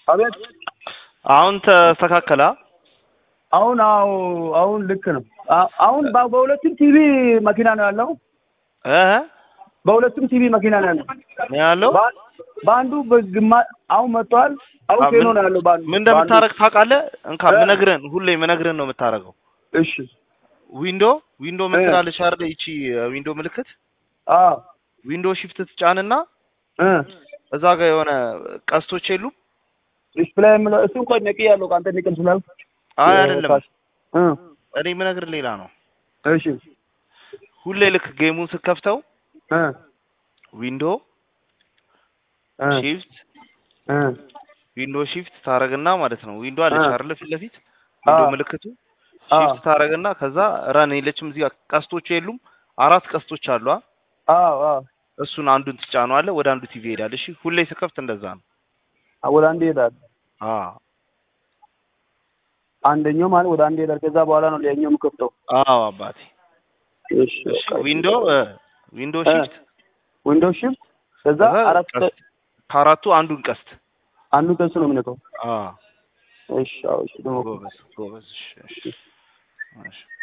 አቤት አሁን ተስተካከላ። አሁን አዎ አሁን ልክ ነው። አ- አሁን በ- በሁለቱም ቲቪ መኪና ነው ያለው። እ በሁለቱም ቲቪ መኪና ነው ያለው። ነው ያለው። በ- በአንዱ በግማ አሁን መጥቷል። አሁን አ- ቴኖ ምን- ነው ያለው። በአንዱ ምን እንደምታረግ ታውቃለህ? እንካ እ? ምነግርህን ሁሌ ምነግርህን ነው የምታረገው። እሺ ዊንዶ ዊንዶ ምን እ። ትላለች አይደል? ይቺ ዊንዶ ምልክት አዎ ዊንዶ ሺፍት ትጫንና እ እዛ ጋር የሆነ ቀስቶች የሉም? ዲስፕሌይ የምለው እሱ እንኳን ነቂ ያለው ከአንተ ንቅል ስላል አይ አይደለም፣ እ እኔ ምነግርህ ሌላ ነው። እሺ ሁሌ ልክ ጌሙን ስትከፍተው እ ዊንዶ እ ሺፍት እ ዊንዶ ሺፍት ታረግና ማለት ነው። ዊንዶ አለች አ። አይደል? ፊት ለፊት ዊንዶ አ። ምልክቱ አ። ሺፍት ታረግና ከዛ ረን የለችም እዚህ ጋር ቀስቶች የሉም? አራት ቀስቶች አሉ። አ? አዎ አዎ እሱን አንዱን ትጫነዋለህ፣ ወደ አንዱ ቲቪ ይሄዳል። እሺ ሁሌ ስከፍት እንደዛ ነው። ወደ አንድ ይሄዳል። አ አንደኛው ማለት ወደ አንድ ይሄዳል። ከዛ በኋላ ነው ሌላኛው የምከፍተው። አዎ አባቴ። እሺ እሺ ዊንዶ ዊንዶ እ። ሺፍት ዊንዶው ሽፍት ከዛ ከዛ አራት ቀስት ከአራቱ አንዱን ቀስት አንዱ ከሱ ነው የምነካው። አ እሺ አዎ እሺ ደግሞ ጎበዝ ጎበዝ። እሺ እሺ እሺ